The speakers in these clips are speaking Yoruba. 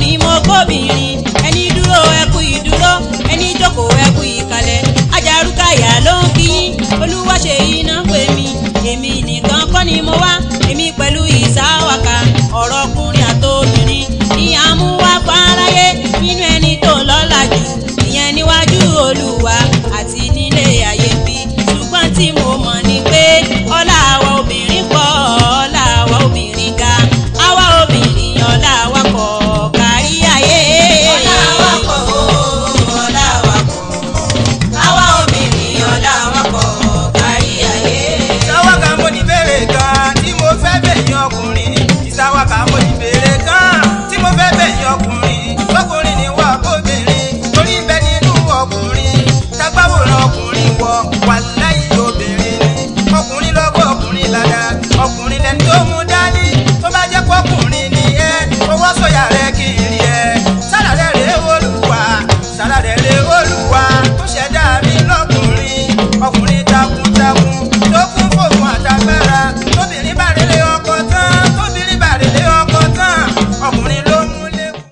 lọ́kùnrin mo kóbìnrin ẹni dúró ẹkú ìdúró ẹni jókòó ẹkú ìkàlẹ̀ ajárúkàyà ló ń kí yín olúwa ṣe iná pè mí èmi nìkan kọ́ ni mo wá èmi pẹ̀lú ìsáwàkà ọ̀rọ̀ ọkùnrin àtòbìnrin ní àmúwá fáráyé nínú ẹni tó lọ́lá jù ìyẹn níwájú olúwa àti nílé ayé bí ṣùgbọ́n tí mo mọ̀ ni pé ọlá àwa obìnrin pọ̀ ọlá àwa obìnrin ga àwa obìnrin ọlá wa pọ̀ kárí ayé. ọlá wa pọ̀ o, ọlá wa pọ̀. Àwa obìnrin ọlá wa pọ̀ kárí ayé. ìsáwáka mo ní béèrè kan tí mo fẹ́ bẹ̀yìn ọkùnrin ìsáwáka mo ní béèrè kan tí mo fẹ́ bẹ̀yìn ọkùnrin ọkùnrin ni wà kóbìnrin torí ń bẹ nínú ọkùnrin tágbáwòrán ọkùnrin wọ wà lẹ́yìn obìnrin ni ọkùnrin lọ́gbọ́ ọkùnrin ládàá ọkùnrin lẹni tó mú dání tó bá jẹ́ pọ́kùnrin ni ẹ owó sọ̀yà rẹ kì í rí ẹ sára rẹ̀ rè olùwà sára rẹ̀ rè olùwà tó ṣẹ̀dá mi lọ́kùnrin ọkùnrin takuntakun tó kún fòfun àtàgbára tóbìnrin bá rèlé ọkọ tán tóbìnrin bá rèlé ọkọ tán ọkùnrin ló mú lékun.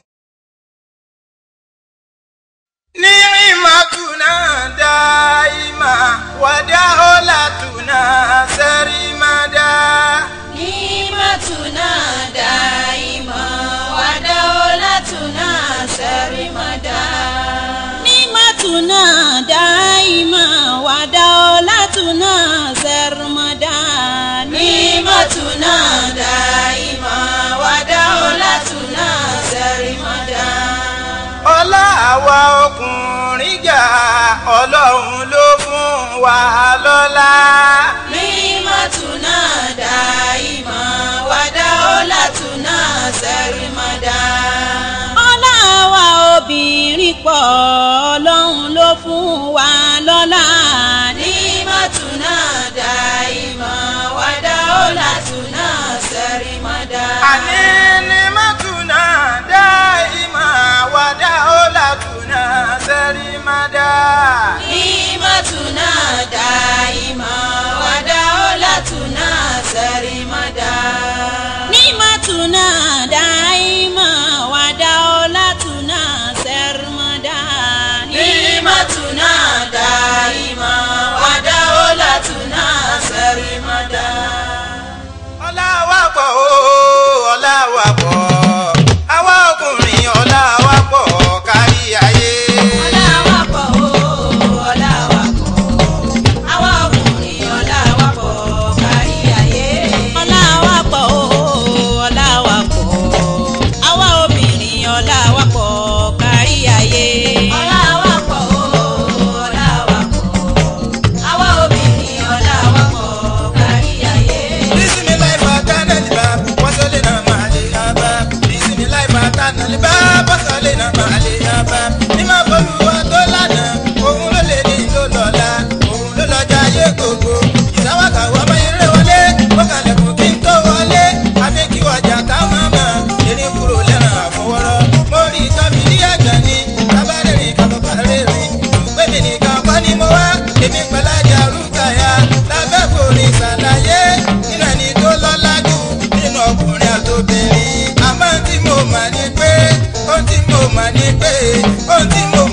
ni'imatuna daima wadaholatuna serimada. Nimatuna daima wadaolatuna sarimada. Nimatuna daima wadaolatuna sarimada. Nimatuna daima wadaolatuna sarimada. ọlá àwa ọkùnrin jà ọlọ́run ló fún wa lọ́lá. Nimatuna daima wadaolatuna sarimada. Ọlá wa obìnrin pọ̀ ọlọ́run ló fún wa lọ́lá. Nimatuna daima wadaolatuna sarimada. àní ní mọ́túnà dá ìmọ̀ wàdà ó làtúnà sẹ́rí má dá. Nimatuna daima wadaolatuna sarimada. Nimatuna daima wadaolatuna sarimada. Nimatuna daima wadaolatuna sarimada. ọlá wa pọ̀ o ọlá wa pọ̀ àwa ọkùnrin ọlá wa pọ̀ kárí ayé. Ọlá wa pọ̀ o, ọlá wa pọ̀. Àwa ọkùnrin ọlá wa pọ̀ kárí ayé. Ọlá wa pọ̀ o, ọlá wa pọ̀. Àwa obìnrin ọlá wa pọ̀ kárí ayé. Ọlá wa pọ̀ o, ọlá wa pọ̀. Àwa obìnrin ọlá wa pọ̀ kárí ayé. bisimilayi fatana liba wasale na maale yaba bisimilayi fatana liba wasale na maale yaba nima boluwa tó lana òun ló lè ní ló lọ́la òun ló lọ́jà ayé gbogbo ìsáwáka wà má yẹrẹ wọlé wọ́kàlẹ̀ kò kí n tó wọlé àfi kí wàjà ká má má erin kúrò lẹ́ràn àfọwọ́rọ́ mo rí tọ́bi ní ẹ̀gbẹ́ ni tábàárẹ̀ rìn kàbọ̀bà rẹ̀ rìn pé mi nìkan kọ́ ni mo wá èmi pẹ̀lú ajá rúkàyà lábẹ́ kò ní ṣàlàyé nínú ẹni tó lọ́lá jù nínú ọkùnrin àtòbìnrin àmọ́ tí mo mà ní pé ohun tí mo mà ní pé ohun tí mo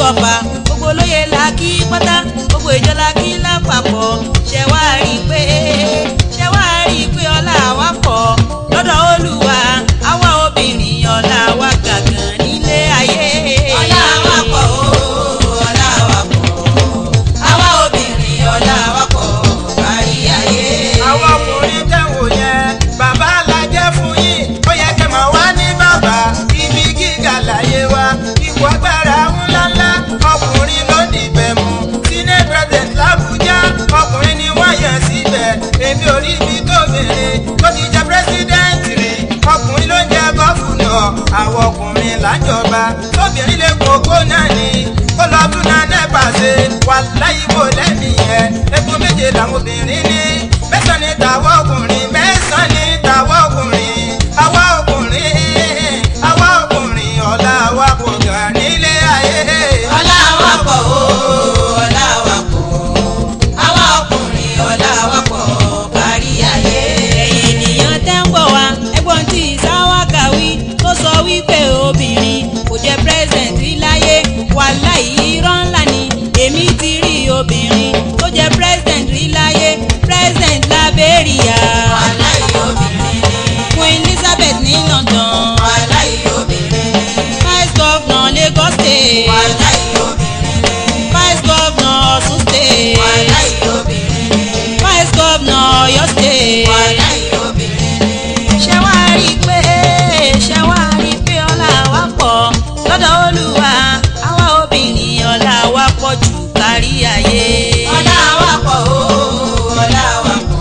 ọba gbogbo olóyè la kí pátá gbogbo ìjọ la kí lápapọ̀ ṣẹ wá rí i pé ṣẹ wá rí i pé ọlá wa pọ̀ lọ́dọ̀ olúwa àwa obìnrin ọlá wa gàgàn nílé ayé. ọlá wa pọ̀ o ọlá wa pọ̀ àwa obìnrin ọlá wa pọ̀ kárí ayé. àwọn ọkùnrin tẹ̀ wò yẹn bàbá la jẹ́ fún yín ó yẹ kẹ́ máa wá ní bàbá ibi gíga láyé wa ipò agbára ńláńlá ọkùnrin ló dìbẹ̀ mú senate president làbújá ọkùnrin ni wọ́n yàn síbẹ̀ èmi ò rí ibi tó bèrè tó ti jẹ́ president rí ọkùnrin ló ń jẹ́ gọ́fúnà àwọn ọkùnrin lájọba tóbìnrin lè kókó náà ní kó lọ tún náà nẹ́pà ṣe wà láyé bò lẹ́mìí yẹn epo méje làwọn obìnrin ní mẹ́sàn-án ní tàwọn ọkùnrin mẹ́sàn-án ní tàwọn ọkùnrin àwa ọkùnrin àwa ọkùnrin ọ̀la wa kò gà nílé ayé. ọlá wa pọ̀ o ọlá wa pọ̀ àwa ọkùnrin ọlá wa pọ̀ kárí ayé. ẹ̀yin ènìyàn tẹ́ ń gbọ́ wa ẹgbọ́n tí ìsáwáka wí tó sọ wípé obìnrin kò jẹ́ president rí láyé wàláhì irọ́ ńlá ni èmi ti rí obìnrin tó jẹ́ president rí láyé president Liberia wàláyé obìnrin ni Queen Elizabeth ní London wàláyé obìnrin ni vice governor Lagos State wàláyé obìnrin ni vice governor Ọ̀ṣun State wàláyé obìnrin ni vice governor Ọ̀yọ́ State. wàláyé obìnrin ni. ṣé wá rí i pé ṣé wá rí i pé ọlá wa pọ̀ lọ́dọ̀ olúwa àwa obìnrin ọlá wa pọ̀ jù kárí ayé. ọlá wa pọ̀ o ọlá wa pọ̀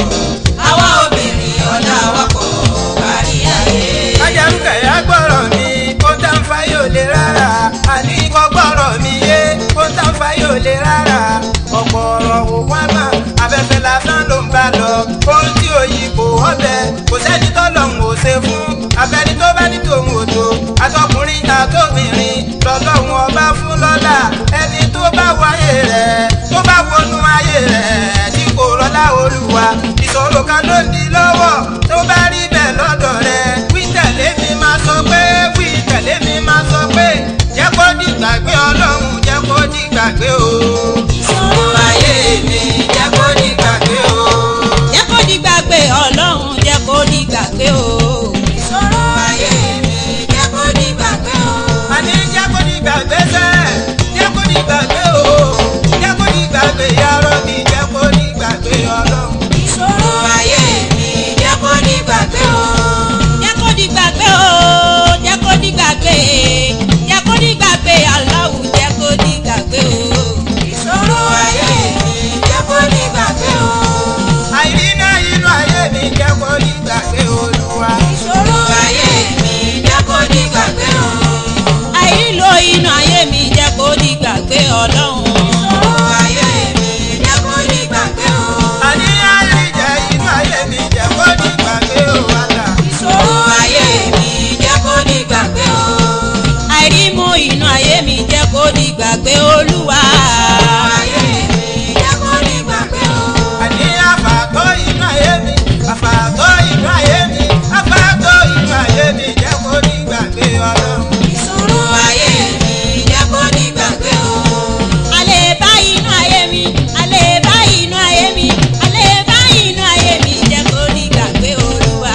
àwa obìnrin ọlá wa pọ̀ kárí ayé. ajárúkẹ̀ yá gbọ́rọ̀ mi kó tá ń fa yóò lè rárá àní kọ́ gbọ́rọ̀ mi yé kó tá ń fa yóò lè rárá ọ̀pọ̀ ọ̀rọ̀ wò wá mà afẹ́fẹ́ lásán ló ń bá lọ ohun tí òyìn kò ọbẹ̀ kò sẹ́ni tó lọ́hùn ò ṣe fún afẹ́ni tó bá ní tòun ò tó àtọkùnrin àtobìnrin lọ́lọ́hùn ọba fún lọ́lá ẹni tó bá wáyé rẹ̀ tó bá wọnú ayé rẹ̀ tí kò rọ́lá olúwa ìṣòro kan ló ń di lọ́wọ́ tó bá rí bẹ́ẹ̀ lọ́dọ̀ rẹ̀ wí tẹ̀lé mi máa sọ pé wí tẹ̀lé mi máa sọ pé jẹ́ kó dìgbàgbé ọlọ́run jẹ́ kó dìgbàgbé o. ìṣòro ayé mi jẹ́ kó di gbàgbé o. jẹ́ kó di gbàgbé ọlọ́run jẹ́ kó di gbàgbé o. ìṣòro ayé mi jẹ́ kó di gbàgbé o. àní jẹ́ kó dìgbàgbé sẹ́ jẹ́ kó dìgbàgbé o jẹ́ kó dìgbàgbé yarọ mi jẹ́ kó dìgbàgbé ọlọ́run. ìṣòro ayé mi jẹ́ kó di gbàgbé o. jẹ́ kó di gbàgbé o jẹ́ kó di gbàgbé jẹ́ kó di gbàgbé aláwù jẹ́ kó di gbàgbé o. ìṣòro ayé mi jẹ́ kó di gbàgbé o. àìrínà inú ayé mi jẹ́ kó dìgbàgbé olúwa. ìṣòro ayé mi jẹ́ kó di gbàgbé o. àìrílò inú ayé mi jẹ́ kó di gbàgbé ọlọ́run. ìṣòro ayé mi jẹ́ kó di gbàgbé o. àní àìríjẹ inú ayé mi jẹ́ kó dìgbàgbé o wàlà. ìṣòro ayé mi jẹ́ kó di gbàgbé o. àìrímú inú ayé mi jẹ́ kó di gbàgbé olúwa. ayé mi jẹ́ kó di gbàgbé o. àní àfàtọ́ inú ayé mi àfàtọ́ inú ayé mi àfàtọ́ inú ayé mi jẹ́ kó dìgbàgbé ọlọ́run. ìṣòro ayé mi jẹ́ kó di gbàgbé o. alẹ́ bá inú ayé mi alẹ́ bá inú ayé mi alẹ́ bá inú ayé mi jẹ́ kó di gbàgbé olúwa.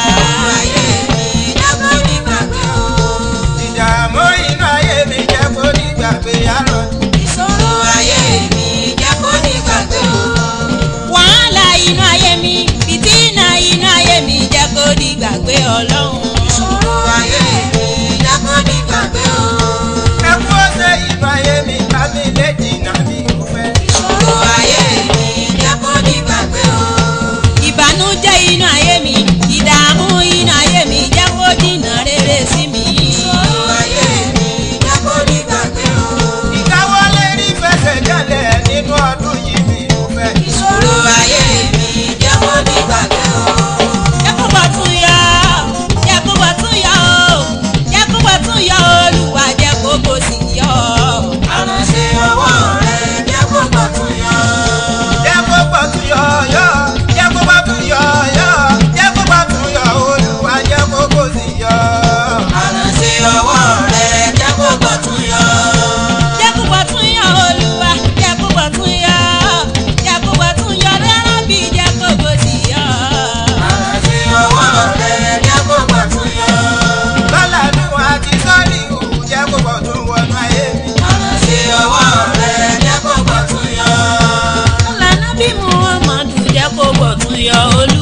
ayé mi jẹ́ kó di gbàgbé o. ìdààmú inú ayé mi jẹ́ kó dìgbàgbé yarọ. ìṣòro ayé mi jẹ́ kó di gbàgbé o. wàhálà inú ayé mi fìtínà inú ayé mi jẹ́ kó di gbàgbé ọlọ́run. ìṣòro ayé mi jẹ́ kó di gbàgbé o. ẹkú ọ̀sẹ̀ inú ayé mi bá mi lé jìnnà mi kò fẹ́. ìṣòro ayé mi jẹ́ kó di gbàgbé o. ìbànújẹ́ inú ayé mi ìdààmú inú ayé mi jẹ́ kó dínà rere sí mi. ìṣòro ayé mi jẹ́ kó di gbàgbé o. ìkáwọ́lé rí fẹsẹ̀ jálẹ̀ nínú ọdún yìí mi kò fẹ́. ìṣòro ayé mi jẹ́ kó di gbàgbé o. jẹ́ kó bọ̀ tún yọ jẹ́ ayọ̀ olú